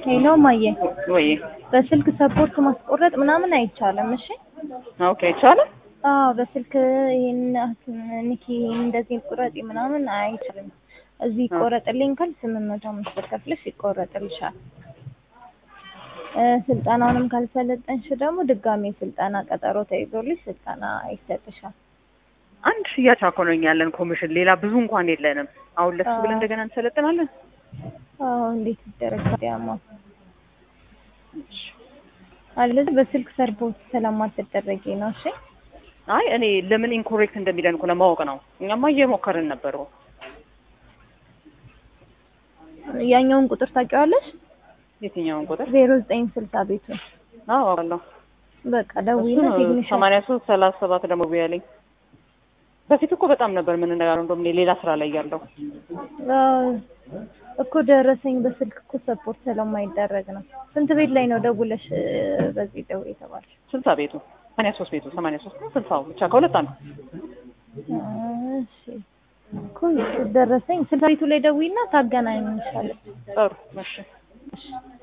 ሄሎ ማየ፣ ወይ በስልክ ሰፖርት ማስቆረጥ ምናምን አይቻልም። እሺ ኦኬ ይቻላል። አዎ፣ በስልክ ይሄን ንኪ እንደዚህ ቁረጪ ምናምን አይቻልም። እዚህ ይቆረጥልኝ ካል ስምንት መቶ አምስት ብር ከፍለሽ ይቆረጥልሻል። እ ስልጠናውንም ካልሰለጠንሽ ደግሞ ድጋሜ ስልጠና ቀጠሮ ተይዞልሽ ስልጠና ይሰጥሻል። አንድ ሽያጭ አኮነኝ ያለን ኮሚሽን፣ ሌላ ብዙ እንኳን የለንም። አሁን ለሱ ብለን እንደገና እንሰለጥናለን። አዎ እንዴት ይደረጋል? ያማ አለዚህ በስልክ ሰርፖርት ስለማትደረጊ ነው። እሺ አይ እኔ ለምን ኢንኮሬክት እንደሚለን እኮ ለማወቅ ነው። እኛማ እየሞከርን ነበር። ያኛውን ቁጥር ታውቂዋለሽ? የትኛውን ቁጥር? ዜሮ ዘጠኝ ስልሳ ቤቱ አዎ አውቃለሁ። በቃ ደውይና ቴክኒሻል ሰማንያ ሶስት ሰላሳ ሰባት ደግሞ ቢያለኝ በፊት እኮ በጣም ነበር የምንነጋገረው። እንደውም እኔ ሌላ ስራ ላይ ያለው አዎ እኮ ደረሰኝ በስልክ እኮ ሰፖርት ስለማይደረግ ነው። ስንት ቤት ላይ ነው ደውለሽ እ በዚህ ደውይ የተባልሽ? ስልሳ ቤቱ ሰማንያ ሶስት ቤቱ ሰማንያ ሶስት ነው ስልሳው ብቻ ከሁለት አንዱ እሺ እኮ ደረሰኝ ስልሳ ቤቱ ላይ ደውይና ታገናኝሻለች። ጥሩ እሺ እሺ